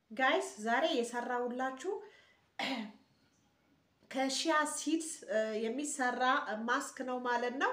ጋይስ ዛሬ የሰራሁላችሁ ከሺያ ሲድስ የሚሰራ ማስክ ነው ማለት ነው።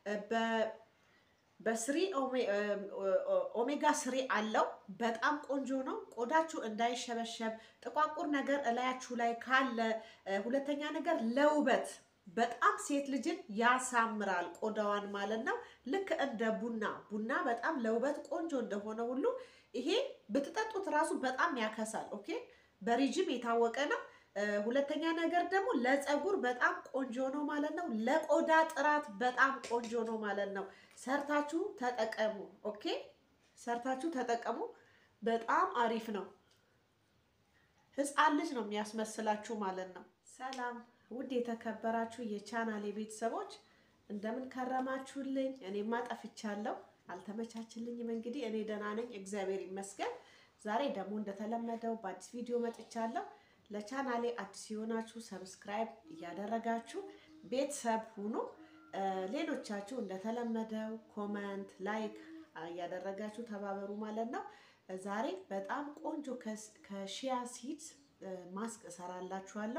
በስሪ ኦሜጋ ስሪ አለው። በጣም ቆንጆ ነው። ቆዳችሁ እንዳይሸበሸብ ጥቋቁር ነገር እላያችሁ ላይ ካለ፣ ሁለተኛ ነገር ለውበት በጣም ሴት ልጅን ያሳምራል ቆዳዋን ማለት ነው። ልክ እንደ ቡና ቡና በጣም ለውበት ቆንጆ እንደሆነ ሁሉ ይሄ ብትጠጡት ራሱ በጣም ያከሳል። ኦኬ በሪጅም የታወቀ ነው። ሁለተኛ ነገር ደግሞ ለፀጉር በጣም ቆንጆ ነው ማለት ነው። ለቆዳ ጥራት በጣም ቆንጆ ነው ማለት ነው። ሰርታችሁ ተጠቀሙ። ኦኬ ሰርታችሁ ተጠቀሙ። በጣም አሪፍ ነው። ሕፃን ልጅ ነው የሚያስመስላችሁ ማለት ነው። ሰላም ውድ የተከበራችሁ የቻናሌ ቤተሰቦች እንደምን ከረማችሁልኝ? እኔማ ጠፍቻለሁ፣ አልተመቻችልኝም። እንግዲህ እኔ ደህና ነኝ፣ እግዚአብሔር ይመስገን። ዛሬ ደግሞ እንደተለመደው በአዲስ ቪዲዮ መጥቻለሁ። ለቻናሌ አዲስ የሆናችሁ ሰብስክራይብ እያደረጋችሁ ቤተሰብ ሁኑ። ሌሎቻችሁ እንደተለመደው ኮመንት፣ ላይክ እያደረጋችሁ ተባበሩ ማለት ነው። ዛሬ በጣም ቆንጆ ከሺያ ሲድስ ማስክ እሰራላችኋለሁ።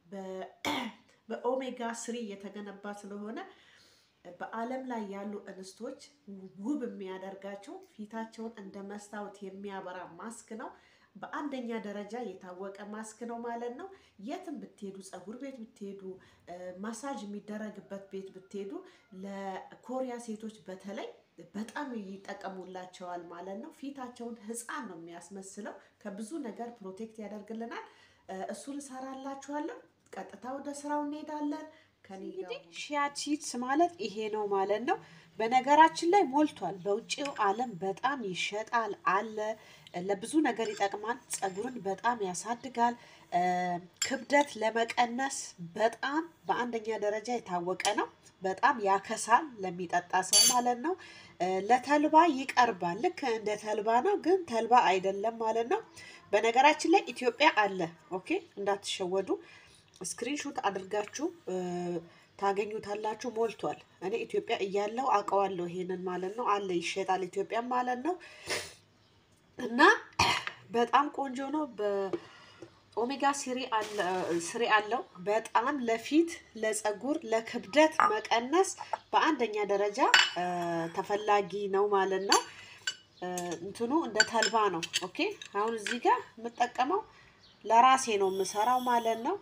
በኦሜጋ ስሪ የተገነባ ስለሆነ በዓለም ላይ ያሉ እንስቶች ውብ የሚያደርጋቸው ፊታቸውን እንደ መስታወት የሚያበራ ማስክ ነው። በአንደኛ ደረጃ የታወቀ ማስክ ነው ማለት ነው። የትም ብትሄዱ፣ ፀጉር ቤት ብትሄዱ፣ ማሳጅ የሚደረግበት ቤት ብትሄዱ ለኮሪያ ሴቶች በተለይ በጣም ይጠቀሙላቸዋል ማለት ነው። ፊታቸውን ሕፃን ነው የሚያስመስለው። ከብዙ ነገር ፕሮቴክት ያደርግልናል። እሱን እሰራላችኋለሁ። ቀጥታ ወደ ስራው እንሄዳለን። እንግዲህ ሺያ ሲድስ ማለት ይሄ ነው ማለት ነው። በነገራችን ላይ ሞልቷል። በውጭው ዓለም በጣም ይሸጣል አለ። ለብዙ ነገር ይጠቅማል። ፀጉርን በጣም ያሳድጋል። ክብደት ለመቀነስ በጣም በአንደኛ ደረጃ የታወቀ ነው። በጣም ያከሳል ለሚጠጣ ሰው ማለት ነው። ለተልባ ይቀርባል። ልክ እንደ ተልባ ነው፣ ግን ተልባ አይደለም ማለት ነው። በነገራችን ላይ ኢትዮጵያ አለ። ኦኬ እንዳትሸወዱ ስክሪንሾት አድርጋችሁ ታገኙታላችሁ። ሞልቷል። እኔ ኢትዮጵያ እያለው አውቀዋለሁ ይሄንን ማለት ነው። አለ ይሸጣል ኢትዮጵያ ማለት ነው። እና በጣም ቆንጆ ነው። በኦሜጋ ስሪ አለው። በጣም ለፊት፣ ለፀጉር፣ ለክብደት መቀነስ በአንደኛ ደረጃ ተፈላጊ ነው ማለት ነው። እንትኑ እንደ ተልባ ነው። ኦኬ አሁን እዚህ ጋር የምጠቀመው ለራሴ ነው የምሰራው ማለት ነው።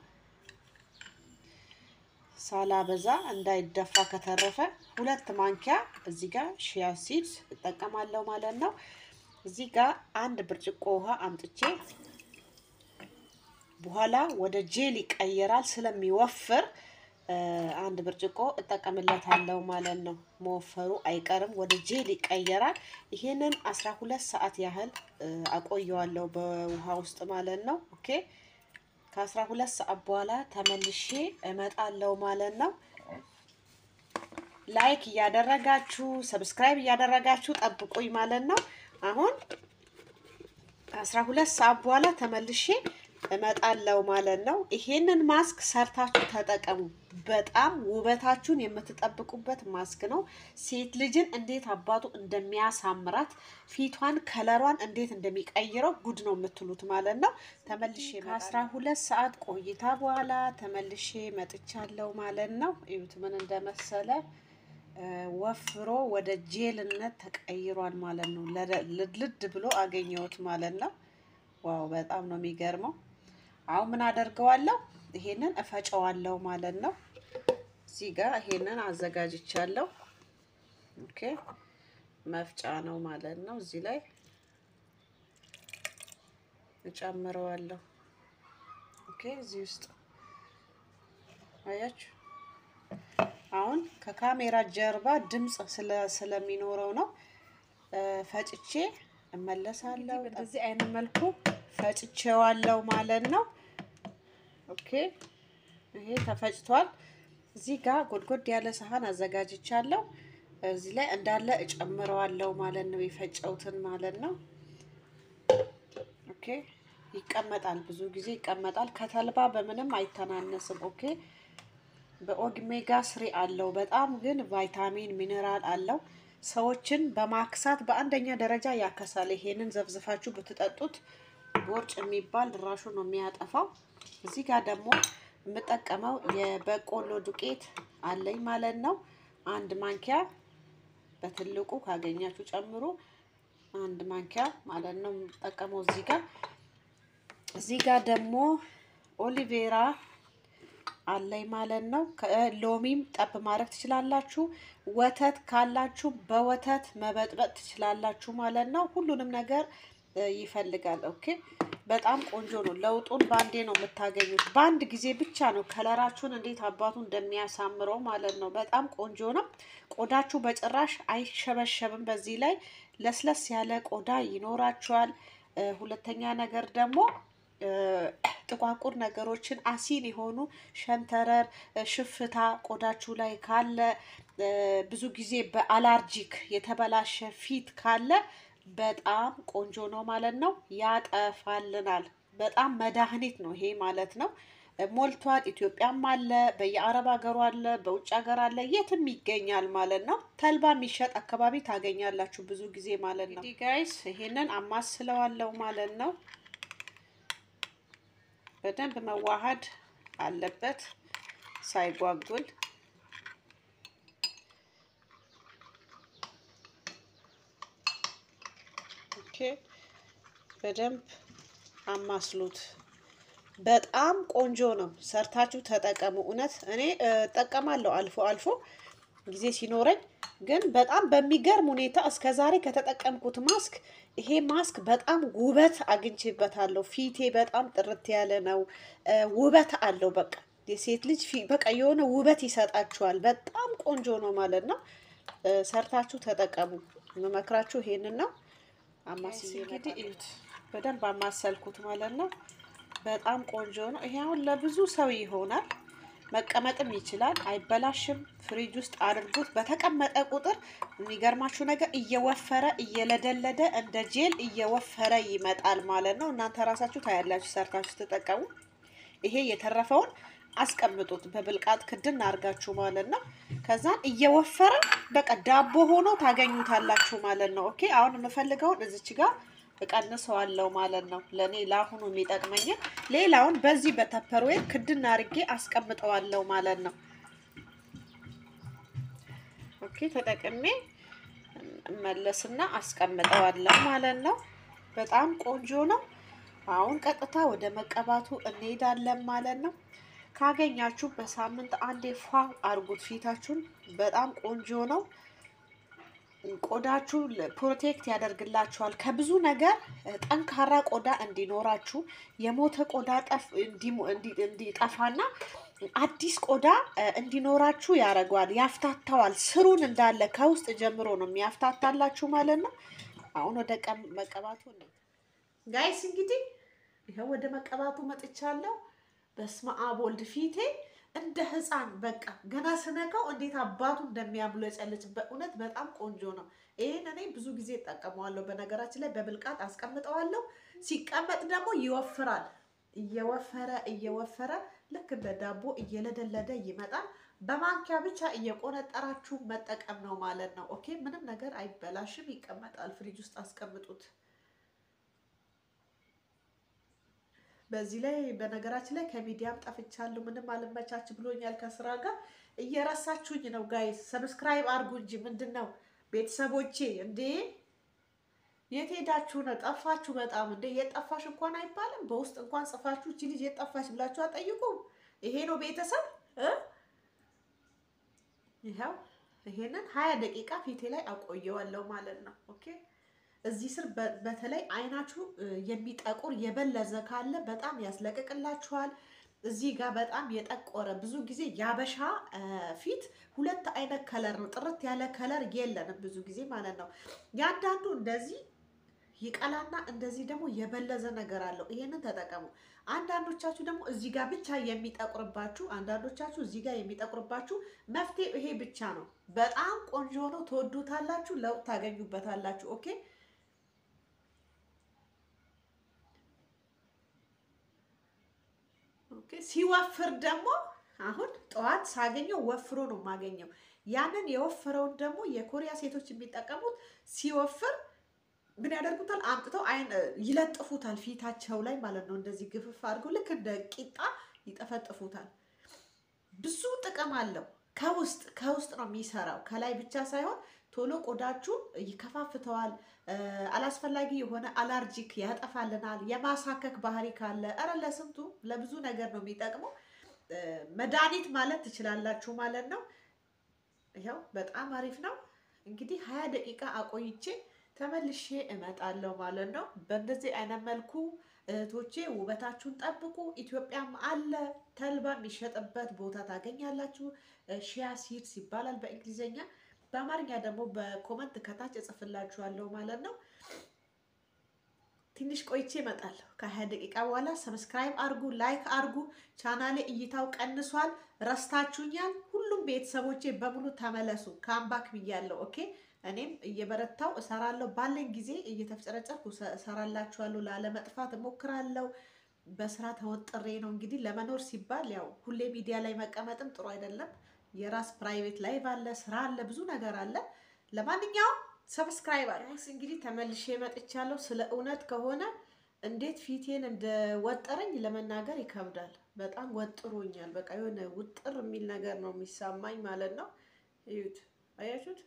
ሳላበዛ እንዳይደፋ ከተረፈ ሁለት ማንኪያ እዚህ ጋር ሺያ ሲድስ እጠቀማለሁ ማለት ነው። እዚህ ጋር አንድ ብርጭቆ ውሃ አምጥቼ በኋላ ወደ ጄል ይቀየራል ስለሚወፍር አንድ ብርጭቆ እጠቀምለታለሁ ማለት ነው። መወፈሩ አይቀርም፣ ወደ ጄል ይቀየራል። ይሄንን አስራ ሁለት ሰዓት ያህል አቆየዋለሁ በውሃ ውስጥ ማለት ነው። ኦኬ ከአስራ ሁለት ሰዓት በኋላ ተመልሼ እመጣለሁ ማለት ነው። ላይክ እያደረጋችሁ ሰብስክራይብ እያደረጋችሁ ጠብቁኝ ማለት ነው። አሁን ከአስራ ሁለት ሰዓት በኋላ ተመልሼ እመጣለሁ ማለት ነው። ይሄንን ማስክ ሰርታችሁ ተጠቀሙ። በጣም ውበታችሁን የምትጠብቁበት ማስክ ነው። ሴት ልጅን እንዴት አባቱ እንደሚያሳምራት ፊቷን ከለሯን እንዴት እንደሚቀይረው ጉድ ነው የምትሉት ማለት ነው። ተመልሼ ከአስራ ሁለት ሰዓት ቆይታ በኋላ ተመልሼ መጥቻለሁ ማለት ነው። እዩት ምን እንደመሰለ ወፍሮ ወደ ጄልነት ተቀይሯል ማለት ነው። ልድልድ ብሎ አገኘሁት ማለት ነው። ዋው በጣም ነው የሚገርመው። አሁን ምን አደርገዋለሁ? ይሄንን እፈጨዋለሁ ማለት ነው። እዚህ ጋር ይሄንን አዘጋጅቻለሁ። ኦኬ መፍጫ ነው ማለት ነው። እዚህ ላይ እጨምረዋለሁ። ኦኬ እዚህ ውስጥ አያችሁ። አሁን ከካሜራ ጀርባ ድምፅ ስለሚኖረው ነው ፈጭቼ እመለሳለሁ። በዚህ አይነት መልኩ ፈጭቼዋለሁ ማለት ነው። ኦኬ ይሄ ተፈጭቷል። እዚህ ጋር ጎድጎድ ያለ ሰሃን አዘጋጅቻለሁ። እዚህ ላይ እንዳለ እጨምረዋለሁ ማለት ነው። የፈጨውትን ማለት ነው። ኦኬ ይቀመጣል፣ ብዙ ጊዜ ይቀመጣል። ከተልባ በምንም አይተናነስም። ኦኬ በኦሜጋ ስሪ አለው። በጣም ግን ቫይታሚን ሚኔራል አለው። ሰዎችን በማክሳት በአንደኛ ደረጃ ያከሳል። ይሄንን ዘብዝፋችሁ ብትጠጡት ቦርጭ የሚባል ድራሹ ነው የሚያጠፋው። እዚህ ጋር ደግሞ የምጠቀመው የበቆሎ ዱቄት አለኝ ማለት ነው። አንድ ማንኪያ በትልቁ ካገኛችሁ ጨምሩ። አንድ ማንኪያ ማለት ነው የምጠቀመው እዚህ ጋር እዚህ ጋር ደግሞ ኦሊቬራ አለኝ ማለት ነው። ሎሚም ጠብ ማድረግ ትችላላችሁ። ወተት ካላችሁ በወተት መበጥበጥ ትችላላችሁ ማለት ነው። ሁሉንም ነገር ይፈልጋል። ኦኬ በጣም ቆንጆ ነው። ለውጡን በአንዴ ነው የምታገኙት። በአንድ ጊዜ ብቻ ነው ከለራችሁን እንዴት አባቱ እንደሚያሳምረው ማለት ነው። በጣም ቆንጆ ነው። ቆዳችሁ በጭራሽ አይሸበሸብም። በዚህ ላይ ለስለስ ያለ ቆዳ ይኖራችኋል። ሁለተኛ ነገር ደግሞ ጥቋቁር ነገሮችን አሲን የሆኑ ሸንተረር፣ ሽፍታ ቆዳችሁ ላይ ካለ ብዙ ጊዜ በአላርጂክ የተበላሸ ፊት ካለ በጣም ቆንጆ ነው ማለት ነው። ያጠፋልናል። በጣም መድኃኒት ነው ይሄ ማለት ነው። ሞልቷል። ኢትዮጵያም አለ፣ በየአረብ ሀገሩ አለ፣ በውጭ ሀገር አለ፣ የትም ይገኛል ማለት ነው። ተልባ የሚሸጥ አካባቢ ታገኛላችሁ ብዙ ጊዜ ማለት ነው። ጋይስ ይሄንን አማስለዋለው ማለት ነው። በደንብ መዋሃድ አለበት ሳይጓጉል። ኦኬ በደንብ አማስሉት። በጣም ቆንጆ ነው። ሰርታችሁ ተጠቀሙ። እውነት እኔ እጠቀማለሁ አልፎ አልፎ ጊዜ ሲኖረኝ፣ ግን በጣም በሚገርም ሁኔታ እስከ ዛሬ ከተጠቀምኩት ማስክ ይሄ ማስክ በጣም ውበት አግኝቼበታለሁ። ፊቴ በጣም ጥርት ያለ ነው። ውበት አለው። በቃ የሴት ልጅ በቃ የሆነ ውበት ይሰጣችኋል። በጣም ቆንጆ ነው ማለት ነው። ሰርታችሁ ተጠቀሙ። የምመክራችሁ ይሄንን ነው። አማስዬ እንግዲህ እዩት። በደንብ አማሰልኩት ማለት ነው። በጣም ቆንጆ ነው። ይሄ አሁን ለብዙ ሰው ይሆናል። መቀመጥም ይችላል፣ አይበላሽም። ፍሪጅ ውስጥ አድርጉት። በተቀመጠ ቁጥር የሚገርማችሁ ነገር እየወፈረ እየለደለደ እንደ ጄል እየወፈረ ይመጣል ማለት ነው። እናንተ ራሳችሁ ታያላችሁ ሰርታችሁ ተጠቀሙ። ይሄ የተረፈውን አስቀምጡት በብልቃጥ ክድን አድርጋችሁ ማለት ነው። ከዛን እየወፈረ በቃ ዳቦ ሆኖ ታገኙታላችሁ ማለት ነው። ኦኬ አሁን የምፈልገውን እዚች ጋር እቀንሰዋለሁ ማለት ነው። ለእኔ ለአሁኑ የሚጠቅመኝን ሌላውን በዚህ በተፐርዌር ክድን አድርጌ አስቀምጠዋለሁ ማለት ነው። ኦኬ ተጠቅሜ እመለስና አስቀምጠዋለሁ ማለት ነው። በጣም ቆንጆ ነው። አሁን ቀጥታ ወደ መቀባቱ እንሄዳለን ማለት ነው። ካገኛችሁ በሳምንት አንዴ ፏ አርጉት ፊታችሁን። በጣም ቆንጆ ነው። ቆዳችሁ ፕሮቴክት ያደርግላችኋል ከብዙ ነገር። ጠንካራ ቆዳ እንዲኖራችሁ የሞተ ቆዳ እንዲጠፋና አዲስ ቆዳ እንዲኖራችሁ ያደርገዋል፣ ያፍታታዋል። ስሩን እንዳለ ከውስጥ ጀምሮ ነው የሚያፍታታላችሁ ማለት ነው። አሁን ወደ መቀባቱ ጋይስ እንግዲህ ይኸው ወደ መቀባቱ መጥቻለሁ። በስመ አብ ወልድ ፊቴ እንደ ህፃን በቃ ገና ስነካው እንዴት አባቱ እንደሚያብለጨልጭ በእውነት በጣም ቆንጆ ነው። ይህን እኔ ብዙ ጊዜ እጠቀመዋለሁ። በነገራችን ላይ በብልቃጥ አስቀምጠዋለሁ። ሲቀመጥ ደግሞ ይወፍራል። እየወፈረ እየወፈረ ልክ እንደ ዳቦ እየለደለደ ይመጣል። በማንኪያ ብቻ እየቆነጠራችሁ መጠቀም ነው ማለት ነው። ኦኬ ምንም ነገር አይበላሽም፣ ይቀመጣል። ፍሪጅ ውስጥ አስቀምጡት። በዚህ ላይ በነገራችን ላይ ከሚዲያም ጠፍቻለሁ። ምንም አልመቻች ብሎኛል ከስራ ጋር እየረሳችሁኝ ነው ጋይስ። ሰብስክራይብ አድርጉ እንጂ ምንድን ነው ቤተሰቦቼ? እንዴ የት ሄዳችሁ ነው? ጠፋችሁ በጣም እንዴ። የጠፋሽ እንኳን አይባልም። በውስጥ እንኳን ጽፋችሁ እቺ ልጅ የጠፋች ብላችሁ አጠይቁም። ይሄ ነው ቤተሰብ። ይኸው ይሄንን ሀያ ደቂቃ ፊቴ ላይ አቆየዋለሁ ማለት ነው። ኦኬ እዚህ ስር በተለይ አይናችሁ የሚጠቁር የበለዘ ካለ በጣም ያስለቅቅላችኋል። እዚህ ጋር በጣም የጠቆረ ብዙ ጊዜ ያበሻ ፊት ሁለት አይነት ከለር ነው፣ ጥርት ያለ ከለር የለንም ብዙ ጊዜ ማለት ነው። ያንዳንዱ እንደዚህ ይቀላና እንደዚህ ደግሞ የበለዘ ነገር አለው። ይሄንን ተጠቀሙ። አንዳንዶቻችሁ ደግሞ እዚህ ጋር ብቻ የሚጠቁርባችሁ፣ አንዳንዶቻችሁ እዚህ ጋር የሚጠቁርባችሁ መፍትሄ ይሄ ብቻ ነው። በጣም ቆንጆ ነው። ትወዱታላችሁ፣ ለውጥ ታገኙበታላችሁ። ኦኬ ሲወፍር ደግሞ አሁን ጠዋት ሳገኘው ወፍሮ ነው የማገኘው። ያንን የወፈረውን ደግሞ የኮሪያ ሴቶች የሚጠቀሙት ሲወፍር ምን ያደርጉታል? አምጥተው አይን ይለጥፉታል ፊታቸው ላይ ማለት ነው። እንደዚህ ግፍፍ አድርገው ልክ እንደ ቂጣ ይጠፈጥፉታል። ብዙ ጥቅም አለው። ከውስጥ ከውስጥ ነው የሚሰራው፣ ከላይ ብቻ ሳይሆን ቶሎ ቆዳችሁን ይከፋፍተዋል። አላስፈላጊ የሆነ አላርጂክ ያጠፋልናል። የማሳከክ ባህሪ ካለ እረ ለስንቱ ለብዙ ነገር ነው የሚጠቅመው። መድኃኒት ማለት ትችላላችሁ ማለት ነው። ይኸው በጣም አሪፍ ነው። እንግዲህ ሀያ ደቂቃ አቆይቼ ተመልሼ እመጣለሁ ማለት ነው። በእንደዚህ አይነት መልኩ እህቶቼ ውበታችሁን ጠብቁ። ኢትዮጵያም አለ ተልባ የሚሸጥበት ቦታ ታገኛላችሁ። ሺያ ሲድስ ይባላል በእንግሊዝኛ። በአማርኛ ደግሞ በኮመንት ከታች እጽፍላችኋለሁ ማለት ነው። ትንሽ ቆይቼ እመጣለሁ ከሀያ ደቂቃ በኋላ። ሰብስክራይብ አርጉ፣ ላይክ አርጉ። ቻናሌ እይታው ቀንሷል፣ ረስታችሁኛል። ሁሉም ቤተሰቦቼ በሙሉ ተመለሱ። ካምባክ ብያለሁ። ኦኬ እኔም እየበረታው እሰራለሁ። ባለኝ ጊዜ እየተፍጨረጨርኩ እሰራላችኋለሁ። ላለመጥፋት እሞክራለሁ። በስራ ተወጥሬ ነው እንግዲህ ለመኖር ሲባል ያው ሁሌ ሚዲያ ላይ መቀመጥም ጥሩ አይደለም። የራስ ፕራይቬት ላይቭ አለ፣ ስራ አለ፣ ብዙ ነገር አለ። ለማንኛውም ሰብስክራይብ አለ። እንግዲህ ተመልሼ መጥቻለሁ። ስለ እውነት ከሆነ እንዴት ፊቴን እንደወጠረኝ ለመናገር ይከብዳል። በጣም ወጥሮኛል። በቃ የሆነ ውጥር የሚል ነገር ነው የሚሰማኝ ማለት ነው። እዩት፣ አያችሁት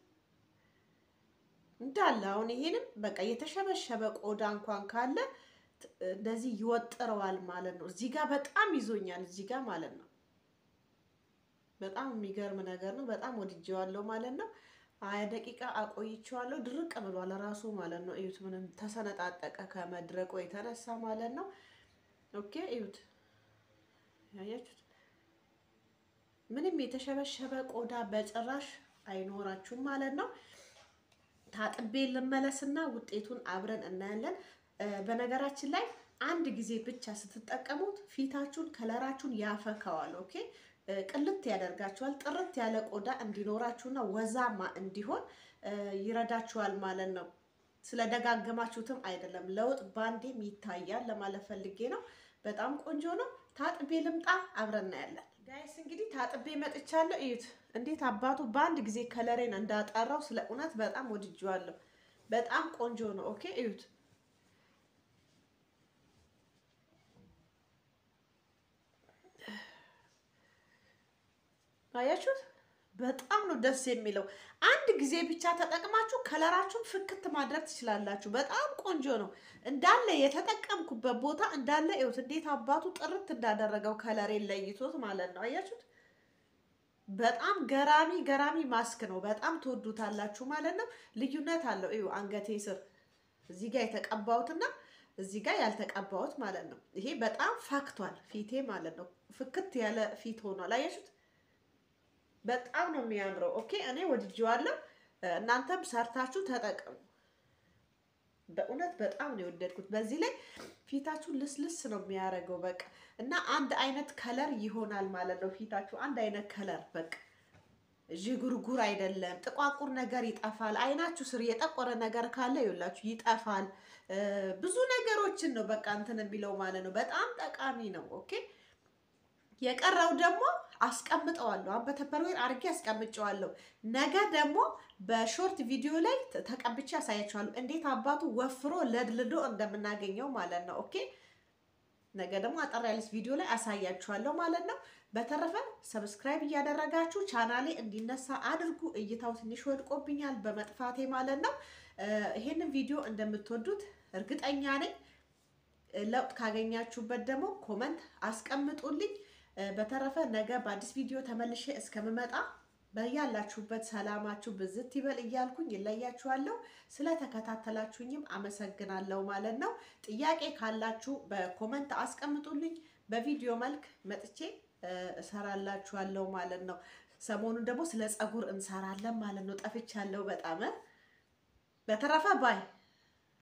እንዳለ አሁን ይሄንም በቃ የተሸበሸበ ቆዳ እንኳን ካለ እንደዚህ ይወጥረዋል ማለት ነው። እዚህ ጋር በጣም ይዞኛል፣ እዚህ ጋር ማለት ነው። በጣም የሚገርም ነገር ነው። በጣም ወድጄዋለሁ ማለት ነው። ሀያ ደቂቃ አቆይቼዋለሁ። ድርቅ ብሏል ራሱ ማለት ነው። እዩት፣ ምንም ተሰነጣጠቀ ከመድረቁ የተነሳ ማለት ነው። ኦኬ እዩት፣ ያያችሁት ምንም የተሸበሸበ ቆዳ በጭራሽ አይኖራችሁም ማለት ነው። ታጥቤ ልመለስና ውጤቱን አብረን እናያለን። በነገራችን ላይ አንድ ጊዜ ብቻ ስትጠቀሙት ፊታችሁን ከለራችሁን ያፈካዋል። ኦኬ ቅልት ያደርጋችኋል። ጥርት ያለ ቆዳ እንዲኖራችሁና ወዛማ እንዲሆን ይረዳችኋል ማለት ነው። ስለደጋገማችሁትም አይደለም፣ ለውጥ ባንዴም ይታያል ለማለት ፈልጌ ነው። በጣም ቆንጆ ነው። ታጥቤ ልምጣ፣ አብረን እናያለን። ጋይስ እንግዲህ ታጥቤ መጥቻለሁ። እዩት እንዴት አባቱ በአንድ ጊዜ ከለሬን እንዳጠራው። ስለ እውነት በጣም ወድጄዋለሁ። በጣም ቆንጆ ነው። ኦኬ እዩት አያችሁት? በጣም ነው ደስ የሚለው። አንድ ጊዜ ብቻ ተጠቅማችሁ ከለራችሁን ፍክት ማድረግ ትችላላችሁ። በጣም ቆንጆ ነው። እንዳለ የተጠቀምኩበት ቦታ እንዳለ ይኸውት እንዴት አባቱ ጥርት እንዳደረገው ከለሬን ለይቶት ማለት ነው። አያችሁት? በጣም ገራሚ ገራሚ ማስክ ነው። በጣም ትወዱታላችሁ ማለት ነው። ልዩነት አለው። እዩ አንገቴ ስር እዚህ ጋር የተቀባሁትና እዚህ ጋር ያልተቀባሁት ማለት ነው። ይሄ በጣም ፈክቷል ፊቴ ማለት ነው። ፍክት ያለ ፊት ሆኗል። አያችሁት? በጣም ነው የሚያምረው። ኦኬ እኔ ወድጄዋለሁ። እናንተም ሰርታችሁ ተጠቀሙ። በእውነት በጣም ነው የወደድኩት። በዚህ ላይ ፊታችሁ ልስልስ ነው የሚያደርገው በቃ እና አንድ አይነት ከለር ይሆናል ማለት ነው። ፊታችሁ አንድ አይነት ከለር በቃ ዥጉርጉር አይደለም። ጥቋቁር ነገር ይጠፋል። አይናችሁ ስር የጠቆረ ነገር ካለ ይኸውላችሁ ይጠፋል። ብዙ ነገሮችን ነው በቃ እንትን የሚለው ማለት ነው። በጣም ጠቃሚ ነው። ኦኬ የቀረው ደግሞ አስቀምጠዋለሁ። አሁን በተፐርዌር አድርጌ አስቀምጨዋለሁ። ነገ ደግሞ በሾርት ቪዲዮ ላይ ተቀብቼ ያሳያችኋለሁ እንዴት አባቱ ወፍሮ ለድልዶ እንደምናገኘው ማለት ነው። ኦኬ ነገ ደግሞ አጠር ያለች ቪዲዮ ላይ አሳያችኋለሁ ማለት ነው። በተረፈ ሰብስክራይብ እያደረጋችሁ ቻናሌ እንዲነሳ አድርጉ። እይታው ትንሽ ወድቆብኛል በመጥፋቴ ማለት ነው። ይሄንን ቪዲዮ እንደምትወዱት እርግጠኛ ነኝ። ለውጥ ካገኛችሁበት ደግሞ ኮመንት አስቀምጡልኝ። በተረፈ ነገ በአዲስ ቪዲዮ ተመልሼ እስከምመጣ በያላችሁበት ሰላማችሁ ብዝት ይበል እያልኩኝ ይለያችኋለሁ። ስለተከታተላችሁኝም አመሰግናለሁ ማለት ነው። ጥያቄ ካላችሁ በኮመንት አስቀምጡልኝ። በቪዲዮ መልክ መጥቼ እሰራላችኋለሁ ማለት ነው። ሰሞኑን ደግሞ ስለ ፀጉር እንሰራለን ማለት ነው። ጠፍቻለሁ በጣም። በተረፈ ባይ